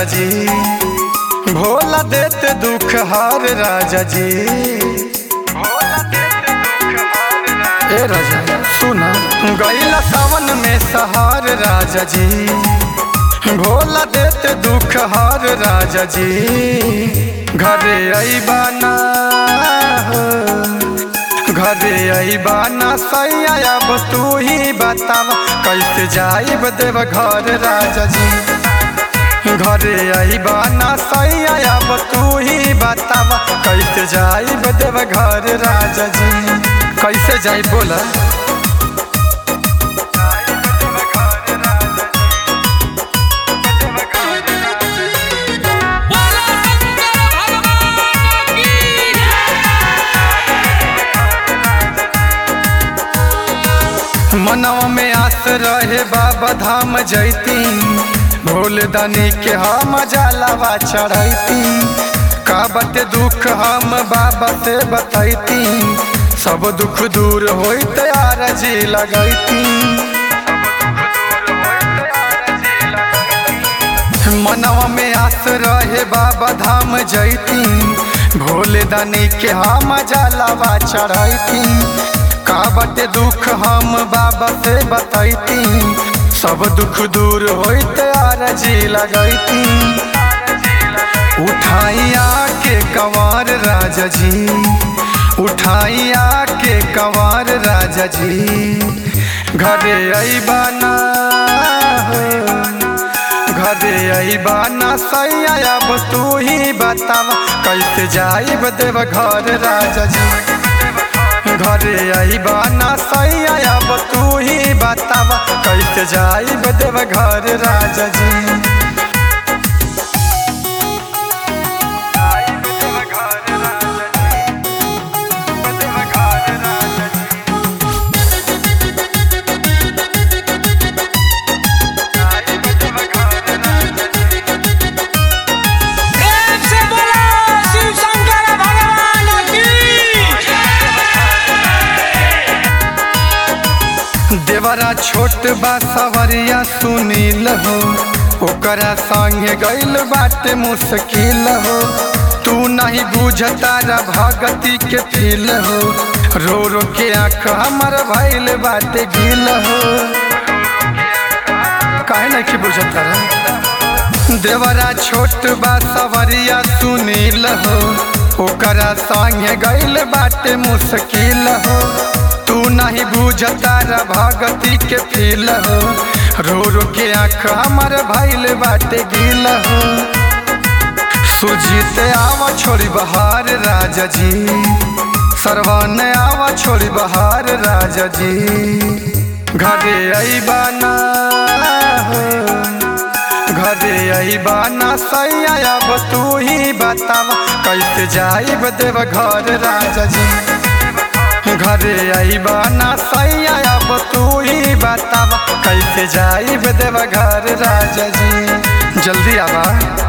जी भोला देते दुख हार राजा जी ए राजा सुना गैला सावन में सहार राजा जी भोला देते दुख हार राजा जी घरे अबाना घरे अबाना सैया अब तू ही बताव कैसे जाइब देव घर राजा जी घरे अबाना सैया अब तू ही बताव कैसे जाइब देव घर राजा जी कैसे जाई बोला बोला शंकर भगवान की मनवा में आस रहे बाबा धाम जैती भोल दानी के हम जलावा चढ़ैती का बते दुख हम बाबा से बतैती सब दुख दूर होइत आरजी लगैती मनवा में आस रहे बाबा धाम जैती भोले दानी के हम जलावा चढ़ैती का बटे दुख हम बाबा से बतैती सब दुख दूर होइत आरजी लगैती उठाइया के कंवर राजा जी उठाइया के कंवर राजा जी घरे अबाना घरे अबाना सैया अब तू ही बताव कैसे जाइब देव घर राजा जी घरे अबाना सैया अब तू ही बताव कैसे जाइब देव घर राजा जी प्रेम से बोला शिव शंकर भगवान की देवरा छोट बा सवरिया सुनील हो ओकरा संगे गइल बाटे मुश्किल हो तू नहीं बुझता रा भगती के फील हो रो रो के आँख हमर भइल बाटे गिल हो काहे नहीं बुझता रा देवरा छोट बा सवरिया सुनील हो ओकरा संगे गइल बाटे मुश्किल हो तू नहीं बुझता रा भगती के फील हो रो रो के आँख हमर भइल बाटे गिल हो सुजीत आवा छोड़ी बहार राजा जी सरवन आवा छोड़ी बहार राजा जी घरे अबाना घरे अबाना सैया अब तू ही बताव कैसे जाइब देव घर राजा जी घरे अबाना सैया अब तू ही बताव कैसे जाइब देव घर राजा जी जल्दी आवा